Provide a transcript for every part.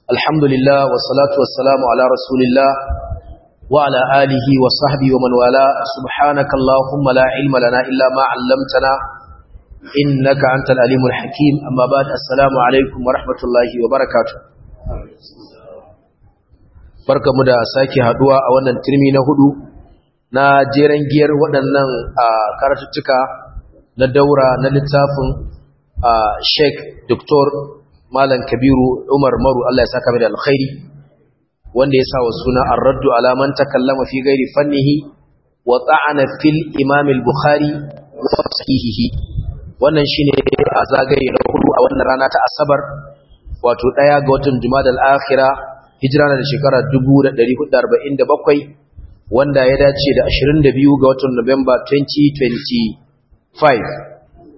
الحمد لله والصلاة والسلام على رسول الله وعلى آله وصحبه ومن والاه سبحانك اللهم لا علم لنا إلا ما علمتنا إنك أنت العليم الحكيم أما بعد السلام عليكم ورحمة الله وبركاته barka mu da sake haduwa a wannan turmi na hudu na jeren giyar waɗannan karatuttuka na daura na littafin sheik doktor malam kabiru umar maru Allah ya saka mai da alkhairi wanda ya sa wa suna ar-raddu ala man takallama fi ghairi fannihi wa ta'ana fil imam al-bukhari wa sahihihi wannan shine a zagaye na hudu a wannan rana ta asabar wato daya ga watan jumadal akhira hijira na shekara 1447 wanda ya dace da 22 ga watan Nuwamba 2025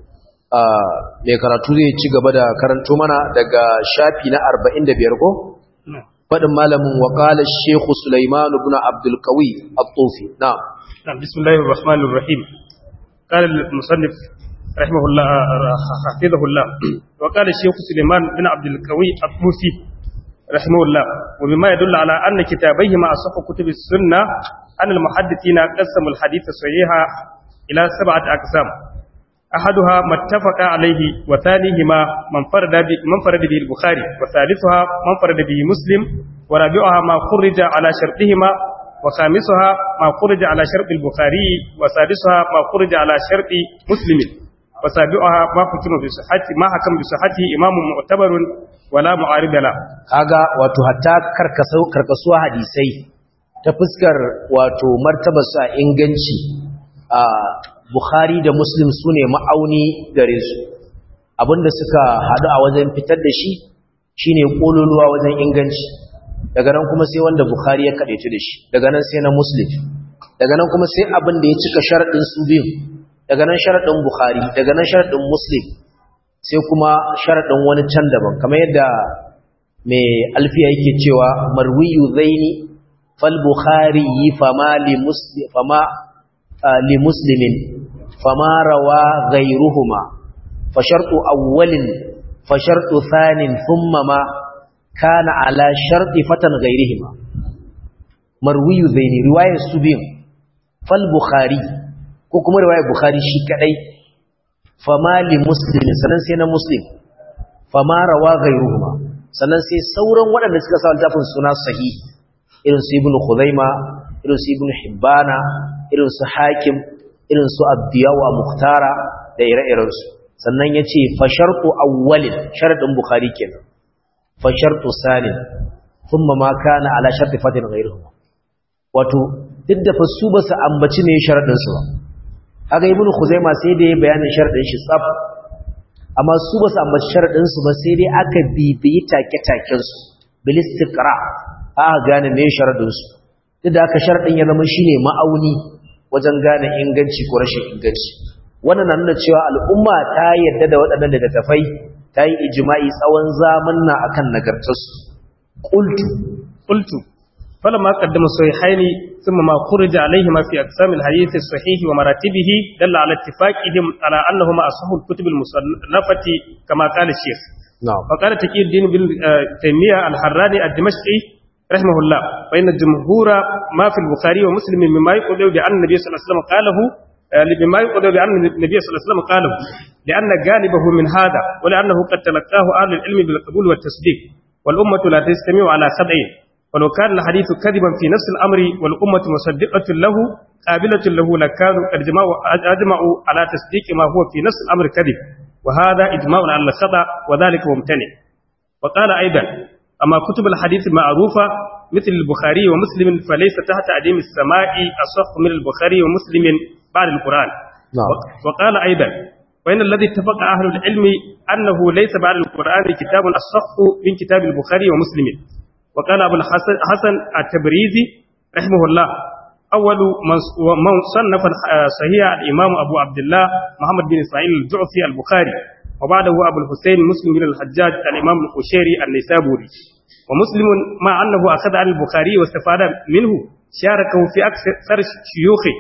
mai karatu zai ci gaba da karanto mana daga shafi na 45 ko? faɗin malamin waƙalar Shekhu Sulaiman ibn Abdul Qawi At-Tufi na Bismillahir Rahmanir Rahim قال المصنف رحمه الله حفظه الله وقال الشيخ سليمان بن عبد القوي الطوفي رحمه الله وبما يدل على أن كتابيهما أصح كتب السنة أن المحدثين قسموا الحديث الصحيح إلى سبعة أقسام أحدها ما اتفق عليه وثانيهما من فرد من فرد به البخاري وثالثها من فرد به مسلم ورابعها ما خرج على شرطهما وخامسها ما خرج على شرط البخاري وسادسها ما خرج على شرط مسلم وسابعها ما حكم بصحته ما حكم بصحته إمام معتبر ولا معارض له kaga wato hatta karkasuwa hadisai ta fuskar wato martabarsu a inganci a Bukhari da Muslim su ne ma'auni gare su abinda suka haɗu a wajen fitar da shi shine ƙololuwa wajen inganci daga nan kuma sai wanda Bukhari ya kaɗaitu da shi daga nan sai na Muslim daga nan kuma sai abin da ya cika sharaɗin su biyu daga nan sharaɗin Bukhari daga nan sharaɗin Muslim sai kuma sharaɗin wani can daban kamar yadda mai alfiya yake cewa marwiyu zaini fal Bukhari fama li Muslim fama li Muslimin فما روى غيرهما فشرط أول فشرط ثان ثم ما كان على شرط فتن غيرهما مروي ذين رواية سبين فالبخاري كوكما رواية بخاري شكري فما لمسلم سنن سينا مسلم فما روى غيرهما sannan sai sauran waɗanda suka sa littafin suna sahih irin su ibnu khuzaima irin su ibnu hibbana irin su hakim irin su abdiyawa muhtara da ire-irensu sannan ya ce fashartu awwalin sharaɗin bukari kenan fashartu sanin sun ma kana ala sharti fatin gairu wato duk da fasu ba su ambaci ne sharaɗinsu ba haka yi bunu kuzaima sai da ya bayanin sharaɗin shi tsaf amma su ba su ambaci sharaɗinsu ba sai dai aka bibiyi take-takensu bilistikra aka gane ne sharaɗinsu duk da aka sharaɗin ya zama shine ma'auni wajen gane inganci ko rashin inganci wannan na nuna cewa al'umma ta yadda da waɗannan littattafai ta yi ijima'i tsawon zamanna akan nagartarsu qultu qultu falamma qaddama sahihaini thumma ma khurija alayhima fi aqsam al-hadith as-sahih wa maratibihi dalla ala ittifaqihim ala annahuma asahhu al-kutub al-musannafati kama qala shaykh na'am فقال تقي الدين بن تيمية الحراني الدمشقي رحمه الله فإن الجمهور ما في البخاري ومسلم مما يقول بأن النبي صلى الله عليه وسلم قاله مما يقول بأن النبي صلى الله عليه وسلم قاله لأن جانبه من هذا ولأنه قد تلقاه أهل العلم بالقبول والتصديق والأمة لا تستمع على خدعه ولو كان الحديث كذبا في نفس الأمر والأمة مصدقة له قابلة له لكانوا قد أجمعوا على تصديق ما هو في نفس الأمر كذب وهذا إجماع على الخطأ وذلك ممتنع وقال أيضا أما كتب الحديث المعروفة مثل البخاري ومسلم فليس تحت عديم السماء أصح من البخاري ومسلم بعد القرآن نعم. وقال أيضا وإن الذي اتفق أهل العلم أنه ليس بعد القرآن كتاب أصح من كتاب البخاري ومسلم وقال أبو الحسن حسن التبريزي رحمه الله أول من صنف صحيح الإمام أبو عبد الله محمد بن إسماعيل الجعفي البخاري وبعده أبو الحسين مسلم بن الحجاج الإمام القشيري النيسابوري ومسلم مع أنه أخذ عن البخاري واستفاد منه شاركه في أكثر شيوخه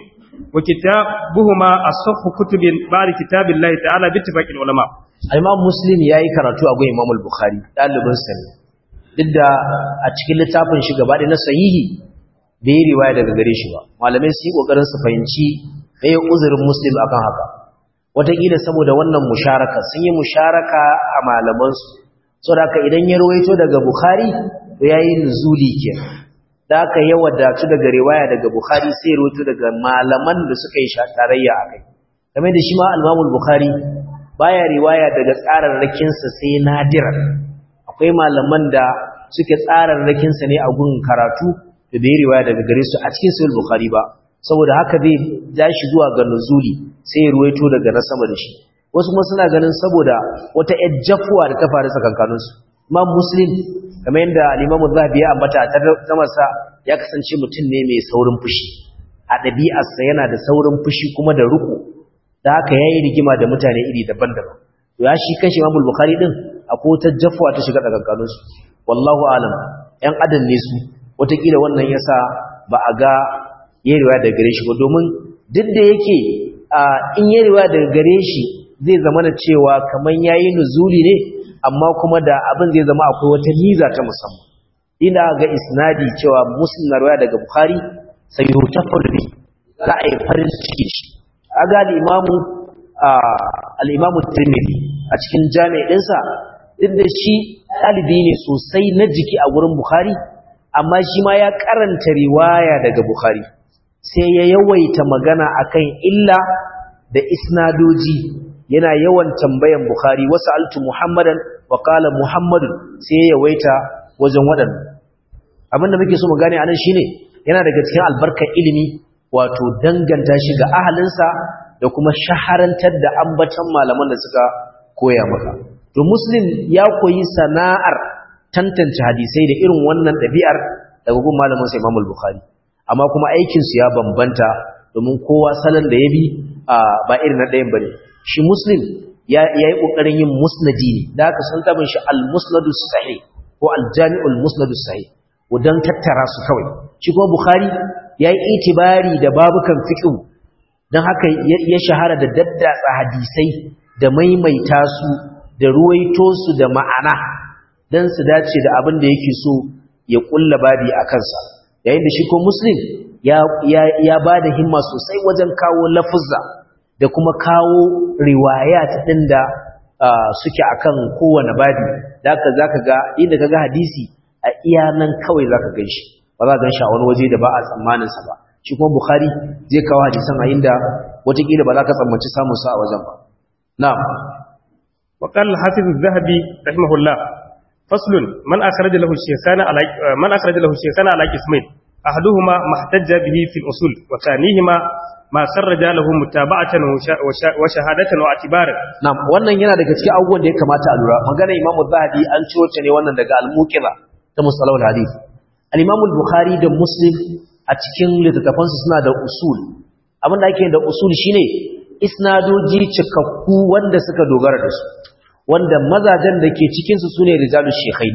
وكتابهما أصح كتب بعد كتاب الله تعالى باتفاق العلماء Imam Muslim yayi karatu a gun Imam Al-Bukhari dalibin sa ne duk da a cikin littafin shi gaba na sahihi bai yi riwaya daga gare shi ba malamai su yi kokarin su fahimci ɗaya uzurin muslim akan haka wataƙila saboda wannan musharaka sun yi musharaka a malamansu saboda haka idan ya rawaito daga bukhari to ya yi nuzuli ke da aka yi wadatu daga riwaya daga bukhari sai rawaito daga malaman da suka yi tarayya a kai game da shi ma almamul bukhari baya riwaya daga tsararrakinsa sai nadiran akwai malaman da suke tsararrakinsa ne a gun karatu da bai riwaya daga gare su a cikin sahih bukhari ba saboda haka zai ja shi zuwa ga nuzuli sai ya ruwaito daga na sama da shi wasu kuma suna ganin saboda wata yar jafuwa da ta faru tsakankanin su imam muslim kamar yadda al-imam zahabi ya ambata a tamarsa ya kasance mutum ne mai saurin fushi a ɗabi'arsa yana da saurin fushi kuma da ruku da haka yayi rigima da mutane iri daban-daban to ya shi kanshi imam bukhari din akwai wata jafuwa ta shiga tsakankanin su wallahu alam yan adam ne su wataƙila wannan yasa ba a ga yi riwaya daga gare shi ba domin duk da yake in yi riwaya daga gare shi zai zama da cewa kamar yayi nuzuli ne amma kuma da abin zai zama akwai wata miza ta musamman ina ga isnadi cewa muslim na riwaya daga bukhari sai yutafar bi za a yi farin ciki shi aga al-imamu al-imamu tirmidhi a cikin jami'in ɗinsa duk da shi ɗalibi ne sosai na jiki a wurin bukhari amma shi ma ya karanta riwaya daga bukhari sai ya yawaita magana akan illa da isnadoji yana yawan tambayan Bukhari wasu altu Muhammadan wa qala Muhammadun sai ya yawaita wajen waɗannan abinda muke so mu gane anan shine yana daga cikin albarkar ilimi wato danganta shi ga ahalinsa da kuma shaharantar da ambatan malaman da suka koya maka to muslim ya koyi sana'ar tantance hadisai da irin wannan ɗabi'ar daga gun malamin sa Imam Bukhari amma kuma aikinsu ya bambanta domin kowa salon da ya bi ba irin na ɗayan ba ne shi muslim ya yi ƙoƙarin yin musnadi ne da aka san tabin shi al-musnadu sahi ko al-jami'ul musnadu sahi wadan tattara su kawai shi kuma bukhari ya yi itibari da babukan fiqh don haka ya shahara da daddatsa hadisai da maimaita su da ruwaito su da ma'ana don su dace da abin da yake so ya ƙulla babi a kansa yayin da shi ko muslim ya ba da himma sosai wajen kawo lafuzza da kuma kawo riwayat ɗin da suke akan kowane babi da ka za ka ga inda ka ga hadisi a iya nan kawai za ka gan shi ba za ka gan shi a wani waje da ba a tsammaninsa ba shi kuma bukhari zai kawo hadisan a inda watakila ba za ka tsammanci samunsa a wajen ba na'am وقال الحافظ الذهبي رحمه الله فصل من أخرج له الشيخان على من أخرج له الشيخان على قسمين أحدهما ما احتج به في الأصول وثانيهما ما خرج له متابعة وشهادة واعتبارا نعم wannan yana daga cikin abubuwan da ya kamata a lura magana Imam Zahabi an ciwo ta ne wannan daga al-Muqira ta Musalawul Hadith al-Imam al-Bukhari da Muslim a cikin littattafansu suna da usul abin da ake da usul shine isnadoji cikakku wanda suka dogara da su wanda mazajen da ke cikinsu su ne rijalun shekai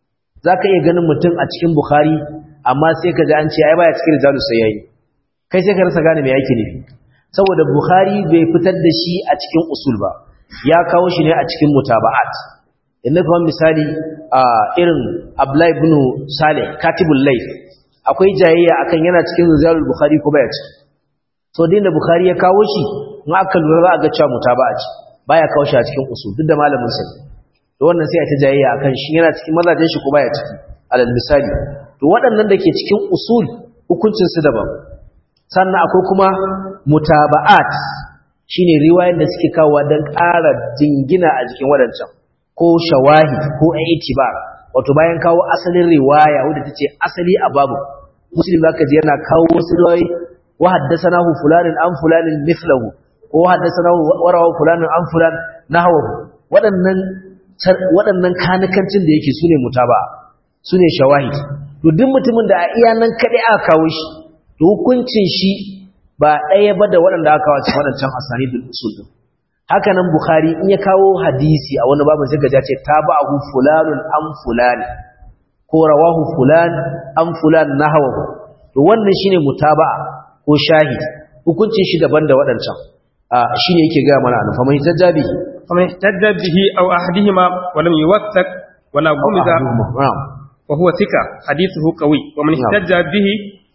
za ka iya ganin mutum a cikin bukhari amma sai ka ji an ce ai baya cikin rijalun sai yayi kai sai ka rasa gane me yake nufi saboda bukhari bai fitar da shi a cikin usul ba ya kawo shi ne a cikin mutaba'at inda kuma misali a irin abdullahi ibn salih katibul layth akwai jayayya akan yana cikin rijalul bukhari ko baya ciki so din da bukhari ya kawo shi in aka lura za a ga cewa mutaba'a ce baya kawo shi a cikin usul duk da malamin sa to wannan sai a ta jayayya akan shi yana cikin mazajen shi ko baya ciki alal misali to waɗannan da ke cikin usul hukuncin su daban sannan akwai kuma mutaba'at shine riwayar da suke kawo dan ƙara jingina a jikin waɗancan ko shawahid ko itibar wato bayan kawo asalin riwaya wadda tace asali a babu muslim zaka ji yana kawo wasu riwayoyi wa haddathanahu fulanin an fulanin mithlahu ko haddasanahu warawa fulanin an fulan nahwahu waɗannan waɗannan kanikancin da yake sune mutaba sune shawahid to duk mutumin da a iya nan kadai aka kawo shi to hukuncin shi ba ɗaya ba da waɗanda aka kawo cikin waɗancan asanidul usul din haka nan bukhari in ya kawo hadisi a wani babu sai ga ce tabahu fulanun an fulani ko rawahu fulan an fulan nahwahu to wannan shine mutaba'a ko shahid hukuncin shi daban da waɗancan shi ne yake gaya mana fa mai tajjabi فمن احتج به أو أحدهما ولم يوثق ولا غمز وهو ثقة حديثه قوي ومن احتج به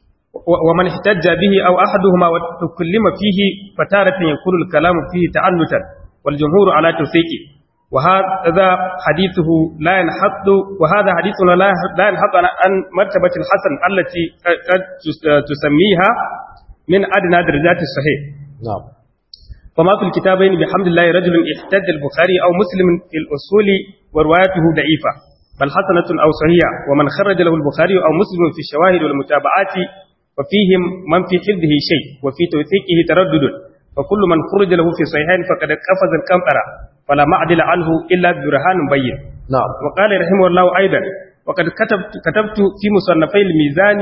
ومن احتج به أو أحدهما وتكلم فيه فتارة يكون الكلام فيه تعنتا والجمهور على توثيقه وهذا حديثه لا ينحط وهذا حديثنا لا ينحط عن مرتبة الحسن التي قد تسميها من أدنى درجات الصحيح نعم فما في الكتابين بحمد الله رجل احتج البخاري أو مسلم في الأصول وروايته ضعيفة بل حسنة أو صحيحة ومن خرج له البخاري أو مسلم في الشواهد والمتابعات وفيهم من في حفظه شيء وفي توثيقه تردد فكل من خرج له في صحيحين فقد قفز الكمطرة فلا معدل عنه إلا برهان بين نعم وقال رحمه الله أيضا وقد كتبت, كتبت في مصنفي الميزان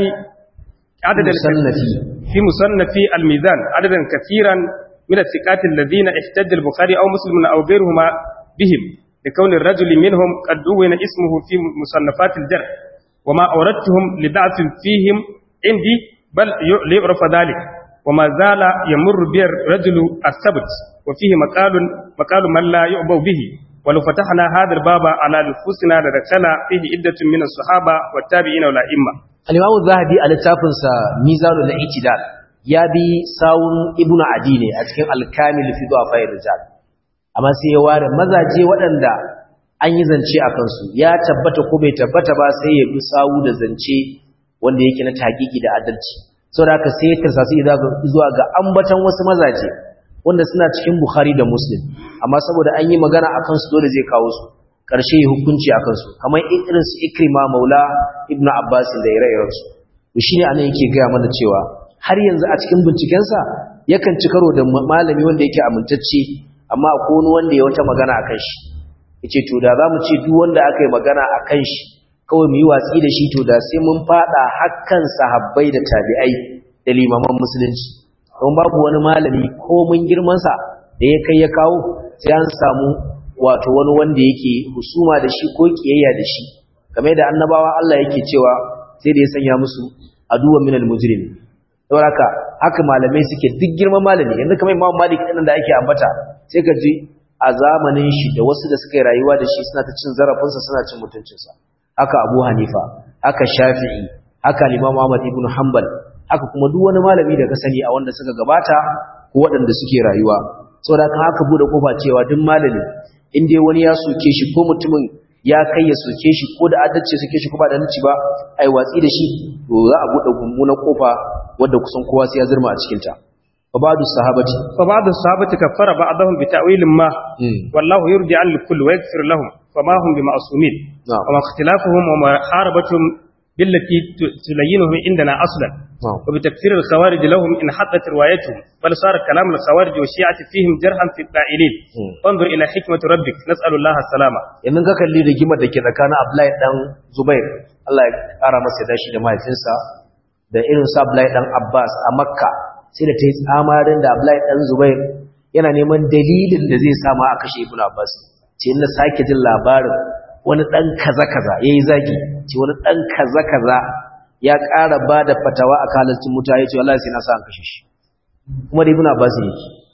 عددا مصنفي في مصنف الميزان عددا كثيرا من الثقات الذين احتج البخاري أو مسلم أو غيرهما بهم لكون الرجل منهم قد دون اسمه في مصنفات الجرح وما أوردتهم لضعف فيهم عندي بل ليعرف ذلك وما زال يمر به الرجل السبت وفيه مقال مقال من لا يعبو به ولو فتحنا هذا الباب على نفوسنا لدخل فيه عدة من الصحابة والتابعين والأئمة al-Imam zahabi a littafinsa Mizanul I'tidal ya bi sawun Ibn Adi ne a cikin Al-Kamil fi Du'afa'ir Rijal amma sai ya ware mazaje waɗanda an yi zance a kansu ya tabbata ko bai tabbata ba sai ya bi sawu da zance wanda yake na taƙiƙi da adalci saboda haka sai ya tarsasu zuwa ga ambatan wasu mazaje wanda suna cikin Bukhari da Muslim amma saboda an yi magana akan su dole zai kawo su ƙarshe ya hukunci akan su kamar irin su Ikrima Maula Ibn Abbas da ire-iren su to shine anan yake ga mana cewa har yanzu a cikin binciken sa yakan ci karo da malami wanda yake amintacce amma akwai wani wanda ya wata magana akan shi yace to da zamu ce duk wanda aka yi magana akan shi kawai mu yi watsi da shi to da sai mun fada hakkan sahabbai da tabi'ai da limaman musulunci don babu wani malami ko mun girmansa da ya kai ya kawo sai an samu wato wani wanda yake husuma da shi ko kiyayya da shi kamar da annabawa Allah yake cewa sai da ya sanya musu aduwa minal mujrim saboda haka haka malamai suke duk girman malami yanzu kamar Imam Malik din da ake ambata sai ka ji a zamanin shi da wasu da suka yi rayuwa da shi suna ta cin zarafinsa suna cin mutuncinsa haka Abu Hanifa haka Shafi'i haka Imam Ahmad ibn Hanbal haka kuma duk wani malami da ka sani a wanda suka gabata ko waɗanda suke rayuwa saboda kan haka bude kofa cewa duk malami in dai wani ya soke shi ko mutumin ya kai ya soke shi ko da adalci soke shi ko ba da adalci ba ai watsi da shi to za a bude gummunan kofa wanda kusan kowa sai ya zurma a cikin ta fa ba'du sahabati fa ba'du sahabati kaffara ba'dahum bi ta'wilin ma wallahu yurdi 'an al-kull wa yaghfir lahum fama hum bi ma'sumin wa ikhtilafuhum wa muharabatuhum بالتي تلينهم عندنا أصلا وبتكفير الخوارج لهم إن حطت روايتهم بل صار كلام الخوارج والشيعة فيهم جرحا في القائلين انظر إلى حكمة ربك نسأل الله السلامة yanzu ka kalli rigimar da ke tsakanin Abdullahi dan Zubair Allah ya kara masa dashi da mahaifinsa da irin sa Abdullahi dan Abbas a Makka sai da ta yi tsamarin da Abdullahi dan Zubair yana neman dalilin da zai sama a kashe Ibn Abbas ce na sake jin labarin wani ɗan kaza-kaza ya yi zagi ce wani ɗan kaza-kaza ya ƙara ba da fatawa a kalalcin mutu ya ce Allah sai na sa an kashe shi kuma da ibn abbas ne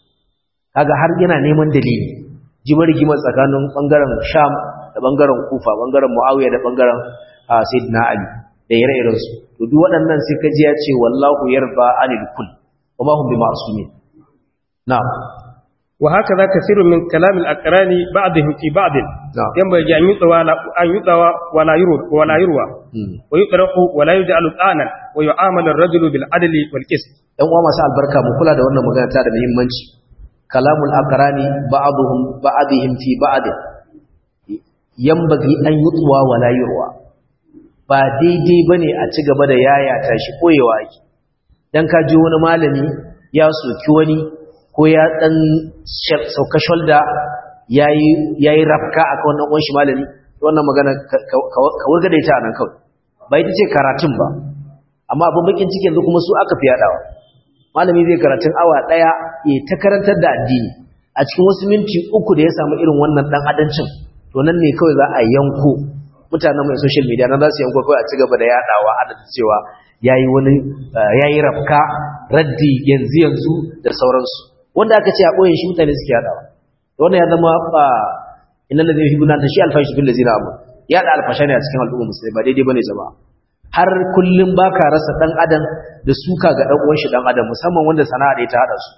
kaga har yana neman dalili jimar rigimar tsakanin bangaren sham da bangaren kufa bangaren muawiya da bangaren sayyidina ali da ire-iren su to duk waɗannan sai kaji ya ce wallahu yarda anil kull wa ma hum bima'sumin na'am وهكذا كثير من كلام الأقران بعضهم في بعض ينبغي أن يطوى أن يطوى ولا يروى ولا يروى ويطرح ولا يجعل طعنا ويعامل الرجل بالعدل والقسط ɗan uwa masu albarka mu kula da wannan magana ta da muhimmanci kalamul aqrani ba'dhum ba'dihim fi ba'd yanbaghi an yutwa wala yurwa ba daidai bane a ci gaba da yayata shi koyewa ake dan ka ji wani malami ya soki wani ko ya dan sauka shoulder yayi yayi rafka akan wannan uwan shi malami wannan magana ka wurga da ita anan kawai ba ita ce karatun ba amma abin bakin cikin yanzu kuma su aka fi yadawa malami zai karatun awa daya ya ta karantar da addini a cikin wasu minti uku da ya samu irin wannan dan adancin to nan ne kawai za a yanko mutanen mai social media nan za su yanko kawai a ci gaba da yadawa adadin cewa yayi wani yayi rafka raddi yanzu yanzu da sauransu wanda aka ce a ɓoye shi mutane suke haɗawa wannan ya zama ba inna ladhi yuhibbuna an tashi alfashi bil ladina amanu ya da alfasha ne a cikin al'umma musulmi ba daidai bane jama'a har kullum baka rasa dan adam da suka ga dan uwan shi dan adam musamman wanda sana'a da ta hada su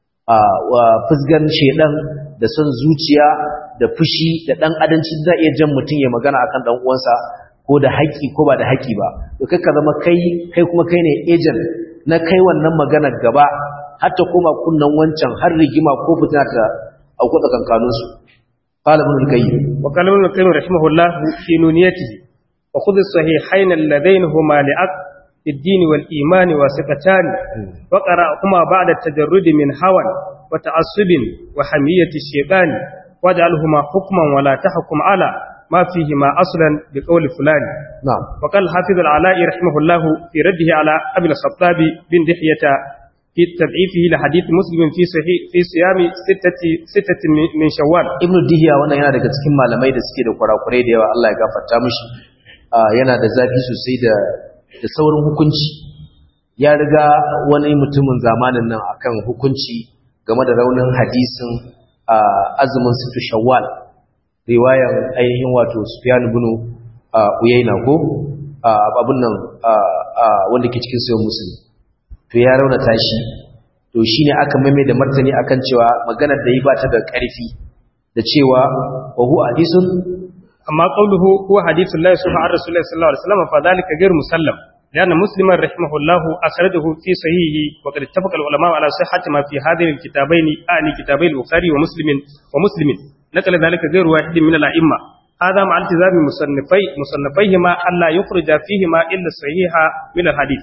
wa fusgan shedan da son zuciya da fushi da dan adanci zai iya jan mutum ya magana akan dan uwansa ko da haƙi ko ba da haƙi ba to kai ka zama kai kai kuma kai ne agent na kai wannan magana gaba har ta koma kunnan wancan har rigima ko fitina ta auku tsakankanin su qala ibn al-qayyim wa qala ibn al-qayyim rahimahullah fi nuniyatihi wa khudh as-sahihayn alladhayn huma li'aq الدين والإيمان وثقتان وقرأهما بعد التجرد من هوى وتعصب وحمية الشيطان واجعلهما حكما ولا تحكم على ما فيهما أصلا بقول فلان نعم وقال حافظ العلاء رحمه الله في رده على أبي الخطاب بن دحية في تضعيفه لحديث مسلم في صحيح في صيام ستة ستة من شوال ibn dihiya wannan yana daga cikin malamai da suke da kurakurai da yawa Allah ya gafarta mishi yana da zafi sosai da da saurin hukunci ya riga wani mutumin zamanin nan akan hukunci game da raunin hadisin azumin situ shawwal riwayan ainihin wato sufyan ibn uyayna ko abun nan wanda ke cikin sayan musulmi to ya raunata shi to shine aka maimai da martani akan cewa maganar da yi ba ta da ƙarfi da cewa wa huwa hadisun أما قوله هو حديث الله سبحانه عن رسول الله صلى الله عليه وسلم فذلك غير مسلم لأن مسلما رحمه الله أخرجه في صحيحه وقد اتفق العلماء على صحة ما في هذين الكتابين أعني كتابي البخاري ومسلم ومسلم نقل ذلك غير واحد من الأئمة هذا مع التزام مصنفي مصنفيهما ألا يخرج فيهما إلا الصحيح من الحديث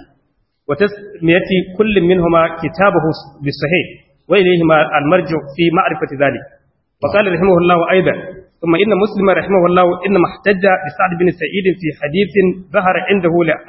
وتسمية كل منهما كتابه بالصحيح وإليهما المرجع في معرفة ذلك وقال رحمه الله أيضا ثم إن مسلم رحمه الله إنما احتج بسعد بن سعيد في حديث ظهر عنده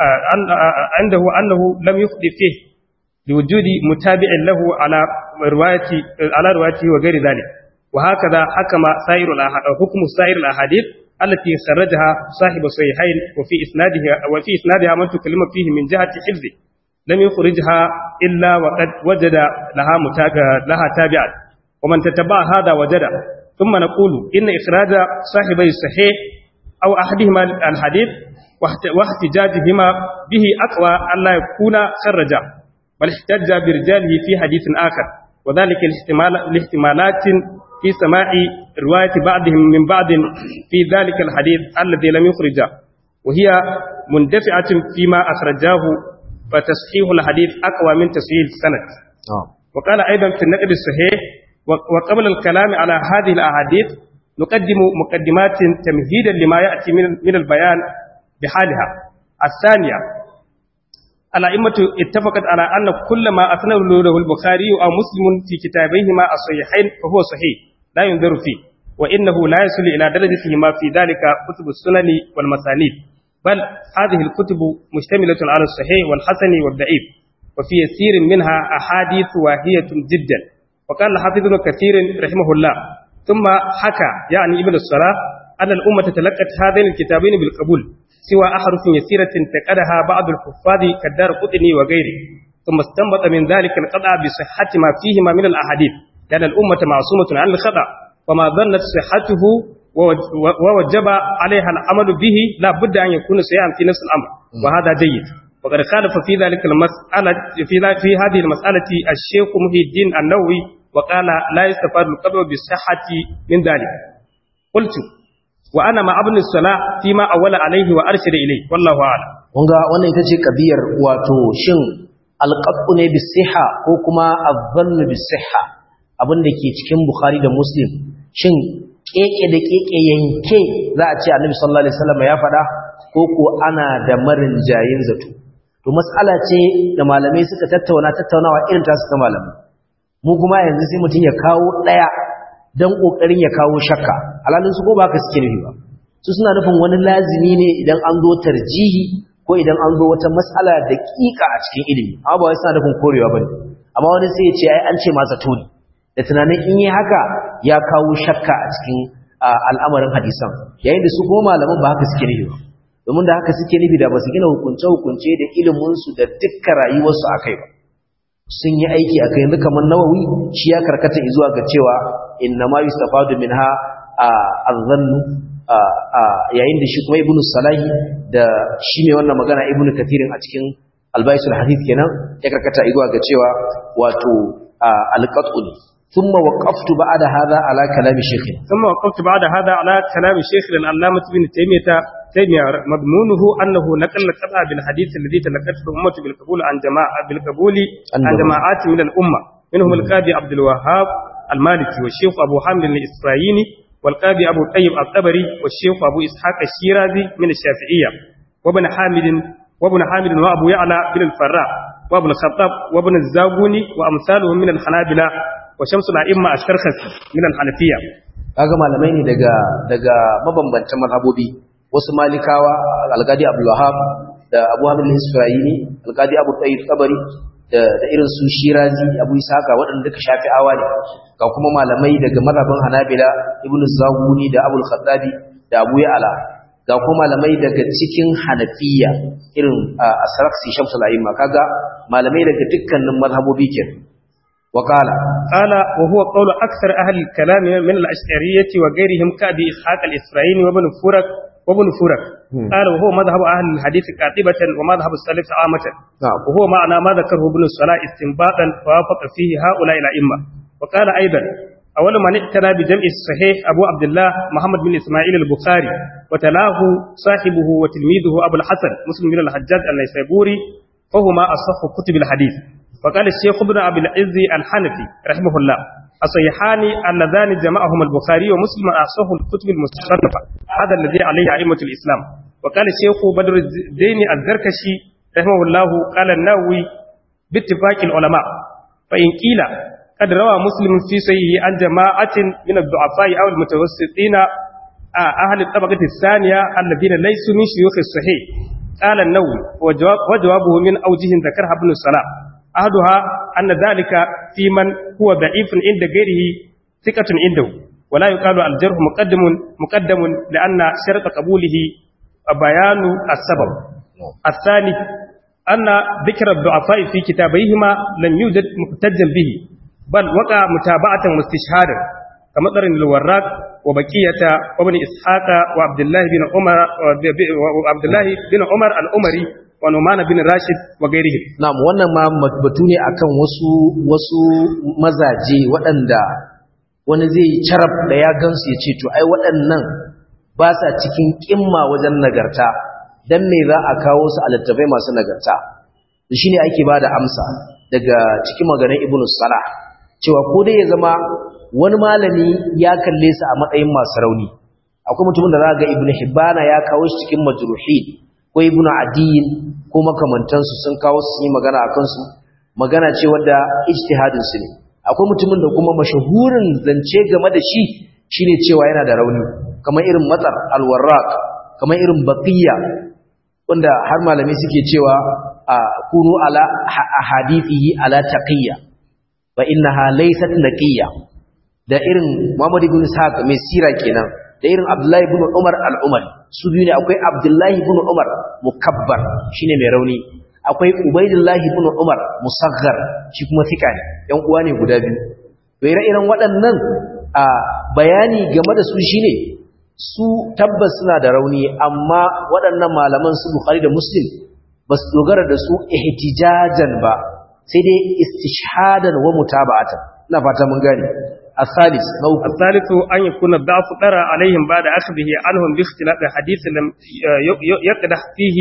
عنده أنه لم يخطئ فيه لوجود متابع له على رواية على روايته وغير ذلك وهكذا حكم سائر حكم سائر الأحاديث التي خرجها صاحب الصحيحين وفي إسنادها وفي إسنادها من تكلم فيه من جهة حفظه لم يخرجها إلا وقد وجد لها متابع لها تابعا ومن تتبع هذا وجد ثم نقول إن إخراج صاحبي الصحيح أو أحدهما الحديث واحتجاجهما به أقوى أن لا يكون خرجا بل احتج برجاله في حديث آخر وذلك الاحتمال الاحتمالات في سماع رواية بعضهم من بعض في ذلك الحديث الذي لم يخرجه وهي مندفعة فيما أخرجاه فتصحيح الحديث أقوى من تصحيح السند وقال أيضا في النقد الصحيح وقبل الكلام على هذه الأحاديث نقدم مقدمات تمهيدا لما يأتي من البيان بحالها الثانية الأئمة اتفقت على أن كل ما أثنى له البخاري أو مسلم في كتابيهما الصحيحين فهو صحيح لا ينظر فيه وإنه لا يصل إلى درجته ما في ذلك كتب السنن والمسانيد بل هذه الكتب مشتملة على الصحيح والحسن والضعيف وفي يسير منها أحاديث واهية جدا وقال الحافظ ابن كثير رحمه الله ثم حكى يعني ابن الصلاة أن الأمة تلقت هذين الكتابين بالقبول سوى أحرف يسيرة تقدها بعض الحفاظ كالدار قطني وغيره ثم استنبط من ذلك القطع بصحة ما فيهما من الأحاديث لأن الأمة معصومة عن الخطأ وما ظنت صحته ووجب عليها العمل به لا بد أن يكون سيئا في نفس الأمر وهذا جيد وقد خالف في ذلك المسألة في, في هذه المسألة الشيخ محي الدين النووي وقال لا يستفاد القدر بالصحة من ذلك قلت وأنا مع ابن الصلاة فيما أول عليه وأرشد إليه والله أعلم wanga wannan ita ce kabiyar wato shin alqabu ne bisiha ko kuma azzannu bisiha abin da ke cikin bukhari da muslim shin keke da keke yanke za a ce annabi sallallahu alaihi wasallam ya faɗa ko ko ana da marin jayin zato to mas'ala ce da malamai suka tattauna tattaunawa irin ta suka malamai mu kuma yanzu sai mutum ya kawo daya dan kokarin ya kawo shakka alalin su ko ba ka suke nufi ba su suna nufin wani lazimi ne idan an zo tarjihi ko idan an zo wata mas'ala da kika a cikin ilimi amma ba wai suna nufin korewa bane amma wani sai ya ce ai an ce ma zato ne da tunanin in yi haka ya kawo shakka a cikin al'amarin hadisan yayin da su kuma malaman ba haka suke nufi ba domin da haka suke nufi da ba su gina hukunce-hukunce da iliminsu da dukkan rayuwarsu a kai ba sun yi aiki a kai yanzu kamar nawawi shi ya karkata zuwa ga cewa inna ma yustafadu minha azzannu yayin da shi kuma ibnu salahi da shi mai wannan magana ibnu kathirin a cikin albaisul hadith kenan ya karkata zuwa ga cewa wato alqat'u ثم وقفت بعد هذا على كلام شيخنا ثم وقفت بعد هذا على كلام شيخ العلامة ابن تيمية تيمية مضمونه أنه نقل القطع بالحديث الذي تلقته الأمة بالقبول عن جماعة بالقبول عن جماعات من الأمة منهم القاضي عبد الوهاب المالكي والشيخ أبو حامد الإسرائيلي والقاضي أبو طيب الطبري والشيخ أبو إسحاق الشيرازي من الشافعية وابن حامد وابن حامد وأبو يعلى بن الفراء وابن الخطاب وابن الزاغوني وأمثالهم من الحنابلة wa shamsul a'imma ash-sharkhasi min al-hanafiyya kaga malamai ne daga daga mabambantan mazhabobi wasu malikawa al-qadi abdul wahhab da abu hamid al-isra'ili al-qadi abu tayyib tabari da da irin su shirazi abu isaka waɗanda duka shafi'awa ne ga kuma malamai daga mazhabin hanabila ibn zawuni da abul khattabi da abu ya'la ga kuma malamai daga cikin hanafiya irin as-sarakhsi shamsul a'imma kaga malamai daga dukkanin mazhabobi kenan وقال قال وهو قول أكثر أهل الكلام من الأشعرية وغيرهم كأبي إسحاق الإسرائيلي وابن فرق وابن فرق قال وهو مذهب أهل الحديث كاتبة ومذهب السلف عامة نعم. وهو معنى ما ذكره ابن الصلاة استنباطا ووافق فيه هؤلاء الأئمة وقال أيضا أول من اعتنى بجمع الصحيح أبو عبد الله محمد بن إسماعيل البخاري وتلاه صاحبه وتلميذه أبو الحسن مسلم بن الحجاج النيسابوري فهما أصح كتب الحديث وقال الشيخ ابن أبي العز الحنفي رحمه الله الصحيحان اللذان جمعهما البخاري ومسلم أصح الكتب المصنفة هذا الذي عليه أئمة الإسلام وقال الشيخ بدر الدين الزركشي رحمه الله قال النووي باتفاق العلماء فإن قيل قد روى مسلم في صحيحه عن جماعة من الضعفاء أو المتوسطين أهل الطبقة الثانية الذين ليسوا من شيوخ الصحيح قال النووي وجواب وجوابه من أوجه ذكرها ابن الصلاح أحدها أن ذلك في من هو ضعيف عند غيره ثقة عنده ولا يقال الجرح مقدم مقدم لأن شرط قبوله بيان السبب الثاني أن ذكر الضعفاء في كتابيهما لم يوجد محتجا به بل وقع متابعة واستشهادا كمطر الوراق وبقية وابن إسحاق وعبد الله بن عمر وعبد الله بن عمر الأمري wa Numan bin Rashid wa gairihi na'am wannan ma batu ne akan wasu wasu mazaje waɗanda wani zai carab da ya gansu ya ce to ai waɗannan ba sa cikin kimma wajen nagarta dan me za a kawo su a littafai masu nagarta shine ake bada amsa daga cikin maganar Ibn Salah cewa ko dai ya zama wani malami ya kalle su a matsayin masu rauni akwai mutumin da za ga Ibn Hibbana ya kawo shi cikin majruhin ko ibnu adiyin ko makamantansu sun kawo su yi magana a kansu magana ce wadda ijtihadin su ne akwai mutumin da kuma mashahurin zance game da shi shine cewa yana da rauni kamar irin matsar alwarraq kamar irin baqiya wanda har malami suke cewa a kunu ala ahadithihi ala taqiyya wa innaha laysat naqiyya da irin Muhammad ibn Ishaq mai sira kenan da irin Abdullahi ibn Umar al-Umari su biyu ne akwai Abdullahi ibn Umar mukabbar shine mai rauni akwai Ubaidullah ibn Umar musaghar shi kuma fika ne yan uwa ne guda biyu to ire-iren waɗannan a bayani game da su shine su tabbas suna da rauni amma waɗannan malaman su Bukhari da Muslim ba su dogara da su ihtijajan ba sai dai istishhadan wa mutaba'atan ina fata mun gane الثالث نوع الثالث أن يكون الضعف ترى عليهم بعد أخذه عنهم باختلاف حديث لم يقدح فيه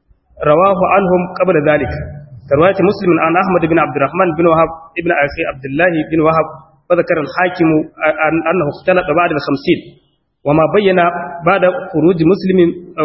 رواه عنهم قبل ذلك كرواية مسلم عن أحمد بن عبد الرحمن بن وهب ابن أخي عبد الله بن وهب وذكر الحاكم أنه اختلط بعد الخمسين وما بين بعد خروج مسلم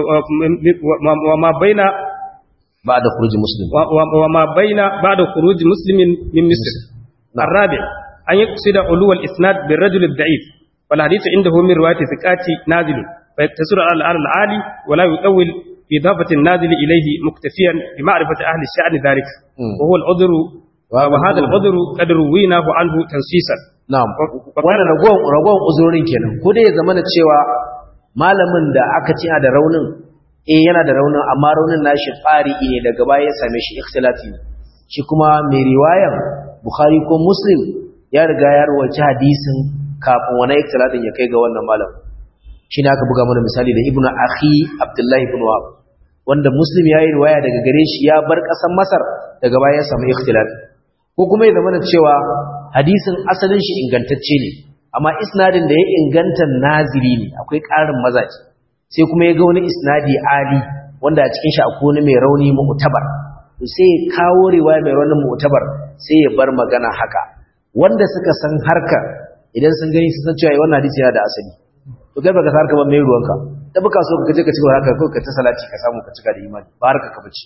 وما بين بعد خروج مسلم وما بين بعد خروج مسلم من مصر الرابع أن يقصد علو الإسناد بالرجل الضعيف والحديث عنده من رواية ثقات نازل فيقتصر على الآن العالي ولا يطول بإضافة النازل إليه مكتفيا بمعرفة أهل الشأن ذلك وهو العذر وهذا العذر قد رويناه عنه تنسيسا na'am wannan ragon ragon uzurorin kenan ko dai ya zama da cewa malamin da aka ci da raunin eh yana da raunin amma raunin nashi tsari ne daga baya ya same shi ikhtilati shi kuma mai riwayan bukhari ko muslim ya riga ya rawaci hadisin kafin wani ikhtilatin ya kai ga wannan malam shi aka buga mana misali da ibnu akhi abdullahi ibn wahab wanda muslim ya yi riwaya daga gare shi ya bar ƙasar masar daga baya ya samu ikhtilaf ko kuma ya zama cewa hadisin asalin shi ingantacce ne amma isnadin da ya inganta naziri ne akwai ƙarin mazaji sai kuma ya ga wani isnadi ali wanda a cikin shi akwai wani mai rauni mu'tabar sai ya kawo riwaya mai rauni mu'tabar sai ya bar magana haka wanda suka san harka idan sun gani sun san cewa wannan hadisi yana da asali to kai baka san harka ba mai ruwanka da baka so ka je ka ci haka ko ka ta salati ka samu ka cika da imani ba harka ka bace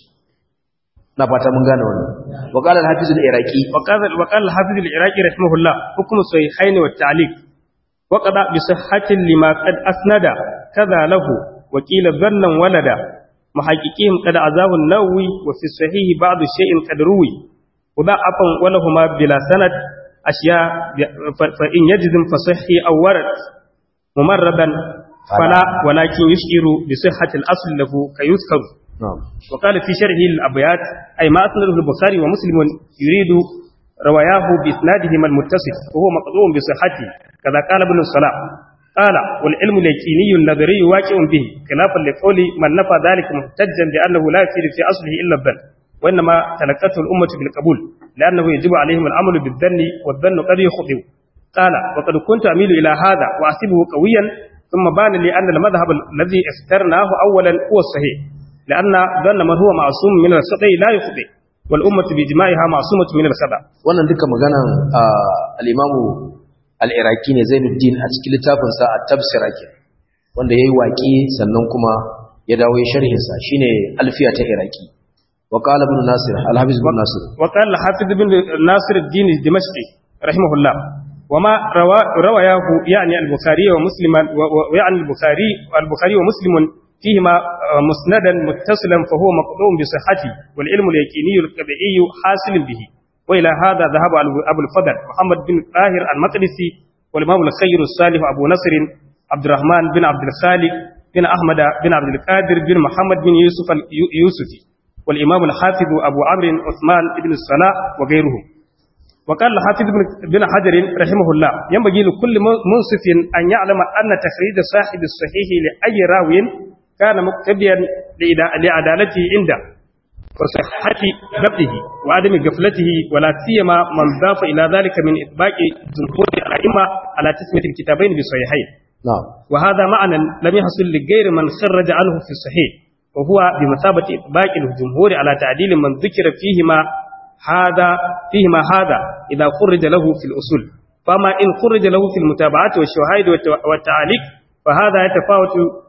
na fata mun gane wannan wa qala al-hafiz al-iraqi wa qala wa qala al-hafiz al-iraqi rahimahullah hukmu sahihaini wa ta'liq wa qada bi sihhatin lima qad asnada kaza lahu wa qila dhannan walada muhaqqiqihim qad azahu an-nawawi wa fi sahih ba'd shay'in qad ruwi وضعفا ولهما بلا سند أشياء فإن يجزم فصحي أو ورد ممردا فلا ولكن يشعر بصحة الأصل له كيذكر نعم وقال في شرحه الأبيات أي ما أسنده البخاري ومسلم يريد رواياه بإسنادهما المتصل وهو مقطوع بصحته كذا قال ابن الصلاح قال والعلم اليقيني النظري واقع به خلافا لقول من نفى ذلك محتجا بأنه لا يفيد في أصله إلا الظن وإنما تلقته الأمة بالقبول لأنه يجب عليهم العمل بالظن والظن قد يخطئ قال وقد كنت أميل إلى هذا وأحسبه قويا ثم بان لي أن المذهب الذي اخترناه أولا هو الصحيح لأن ظن من هو معصوم من الخطأ لا يخطئ والأمة بإجماعها معصومة من الخطأ wannan duka maganan al-imamu al-iraqi ne Zainuddin a cikin littafin sa at-tafsira ke wanda yayi waki sannan kuma ya dawo ya sharhin sa shine alfiya ta iraqi wa qala ibn nasir al-hafiz ibn nasir وقال الحافظ بن ناصر الدين الدمشقي رحمه الله وما روى رواياه يعني البخاري ومسلما ويعني البخاري البخاري ومسلم فيهما مسندا متصلا فهو مقطوع بصحته والعلم اليقيني الطبيعي حاصل به والى هذا ذهب ابو الفضل محمد بن طاهر المقدسي والامام الخير الصالح ابو نصر عبد الرحمن بن عبد الخالق بن احمد بن عبد القادر بن محمد بن يوسف اليوسفي والامام الحافظ ابو عمرو عثمان بن الصلاح وغيرهم وقال الحافظ بن حجر رحمه الله ينبغي لكل منصف أن يعلم أن تخريج صاحب الصحيح لأي راو كان مقتديا لعدالته عنده وصحة ضبطه وعدم غفلته ولا سيما من ضاف إلى ذلك من إطباق جمهور الأئمة على تسمية الكتابين بصحيحين na'am وهذا معنى لم يحصل لغير من خرج عنه في الصحيح وهو بمثابة إطباق الجمهور على تعديل من ذكر فيهما هذا فيهما هذا إذا خرج له في الأصول فما إن خرج له في المتابعات والشهائد والتعاليق فهذا يتفاوت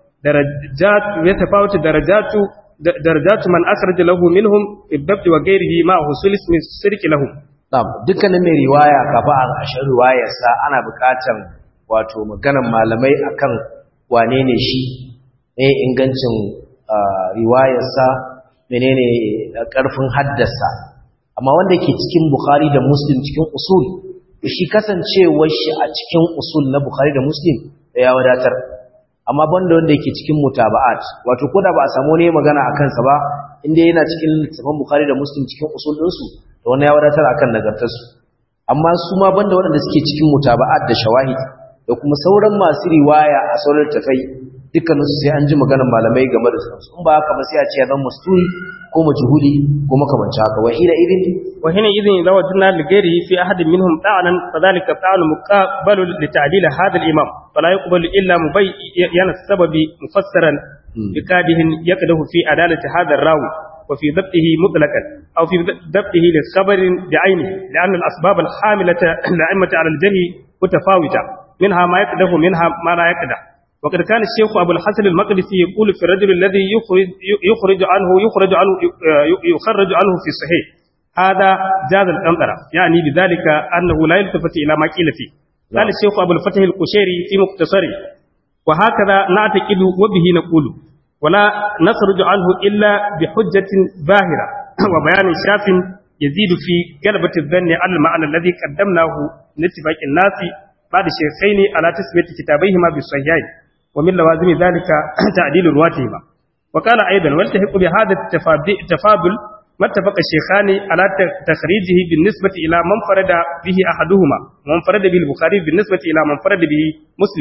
درجات يتفاوت درجات درجات من أخرج له منهم في الضبط وغيره مع حصول اسم السرك لهم na'am dukkanin mai riwaya kafa a ƙarshen riwayarsa ana buƙatar wato maganan malamai akan wane ne shi ne ingancin ah, riwayarsa menene ah, ƙarfin haddasa amma wanda ke cikin Bukhari da Muslim cikin usul shi kasancewar shi a cikin usul na Bukhari da Muslim da ya wadatar amma banda wanda yake cikin mutaba'at wato koda ba a samu ne magana a kansa ba inda yana cikin littafin Bukhari da Muslim cikin usul ɗinsu da wani ya wadatar akan nagartarsu amma su ma banda waɗanda suke cikin mutaba'at da shawahid da kuma sauran masu riwaya a sauran tafai dukkaninsu sai an ji maganar malamai game da su in ba haka ba sai a ce ya zama musturi ko majhuli ko makamanci haka wa ila idin وحينئذ إذا وجدنا لغيره في أحد منهم طعنا فذلك طعن مقابل لتعديل هذا الإمام فلا يقبل إلا مبين السبب مفسرا بكاده يقده في عدالة هذا الراوي وفي ضبطه مطلقا أو في ضبطه لخبر بعينه لأن الأسباب الحاملة الأئمة على الجري متفاوتة منها ما يقده منها ما لا يقده وقد كان الشيخ أبو الحسن المقدسي يقول في الرجل الذي يخرج, يخرج عنه يخرج عنه يخرج عنه في الصحيح هذا جاز القنطرة يعني بذلك أنه لا يلتفت إلى ما قيل فيه قال الشيخ أبو الفتح القشيري في مقتصره وهكذا نعتقد وبه نقول ولا نخرج عنه إلا بحجة باهرة وبيان شاف يزيد في قلبة الظن على المعنى الذي قدمناه من اتفاق الناس بعد شيخين على تسمية كتابيهما بالصحيحين ومن لوازم ذلك تعديل رواتهما وقال أيضا والتحق بهذا التفاضل ما اتفق الشيخان على تخريجه بالنسبة إلى من فرد به أحدهما ومن فرد به البخاري بالنسبة إلى من فرد به مسلم